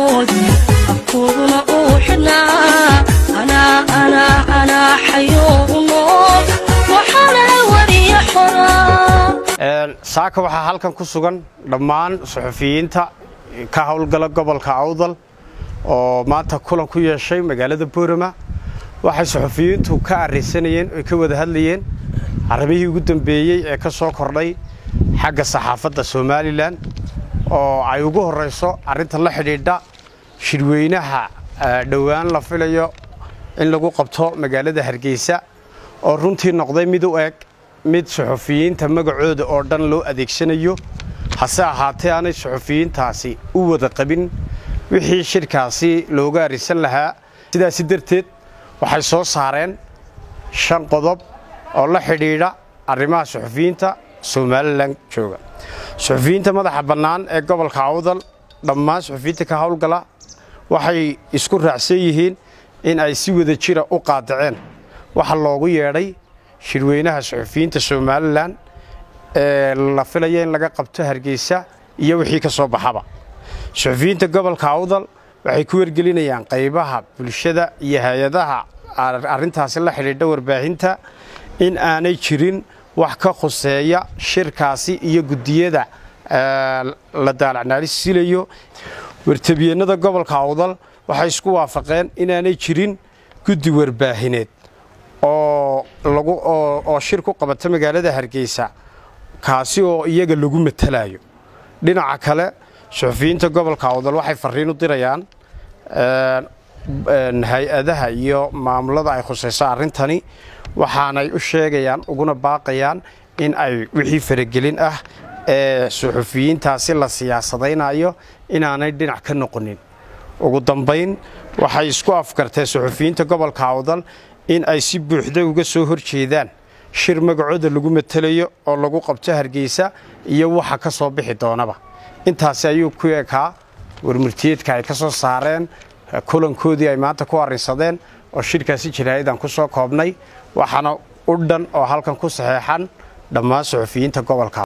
xilkoodii afkooduna uu xidhnaa anaa xayoo u nool waxaana wariya xoraa saaka waxaa halkan ku sugan dhammaan suxufiyiinta ka howlgala gobolka awdal oo maanta kulan ku yeeshay magaalada boorama waxay suxufiyiintu ka arrisanayeen oy ka wada hadlayeen arrimihii ugu dambeeyey ee ka soo kordhay xagga saxaafadda somalilan oo ay ugu horrayso arrinta la xidhiidha shirweynaha dhowaan la filayo in lagu qabto magaalada hargeysa oo runtii noqday mid u eg mid suxufiyiinta magacooda oo dhan loo adeegsanayo hase ahaatee aanay suxufiyiintaasi u wada qabin wixii shirkaasi looga arrisan lahaa sidaasi darteed waxay soo saareen shan qodob oo la xidhiidha arrimaha suxufiyiinta somalilan jooga suxufiyiinta madaxa bannaan ee gobolka awdal dhammaan suxufiyiinta ka howlgala waxay isku raacsan yihiin in ay si wada jira u qaadaceen waxa loogu yeedhay shirweynaha suxufiyiinta somalilan ee la filaya in laga qabto hargeysa iyo wixii ka soo baxaba suxufiyiinta gobolka awdal waxay ku wargelinayaan qaybaha bulshada iyo hay-adaha arrintaasi la xidhiidha warbaahinta in aanay jirin wax ka khuseeya shirkaasi iyo guddiyada la daalacnaarisilayo wartabiyeennada gobolka awdal waxay isku waafaqeen inaanay jirin guddi warbaahineed oo shir ku qabata magaalada hargeysa kaasi oo iyaga lagu matalayo dhinaca kale suxufiyiinta gobolka awdal waxay farriin u dirayaan hay-adaha iyo maamulada ay khusayso arrintani waxaanay u sheegayaan uguna baaqayaan in ay wixii faragelin ah ee suxufiyiintaasi la siyaasadaynayo inaanay dhinac ka noqonin ugu dambayn waxay isku afkartee suxufiyiinta gobolka awdal in ay si buuxda uga soo hor jeedaan shir magacooda lagu matelayo oo lagu qabto hargeysa iyo waxa ka soo bixi doonaba intaasi ayuu ku ekaa warmurtiyeedka ay ka soo saareen kulankoodii ay maanta ku arrinsadeen oo shirkaasi jaraa'idaan ku soo koobnay waxaana u dhan oo halkan ku saxeexan dhammaan suxufiyiinta gobolka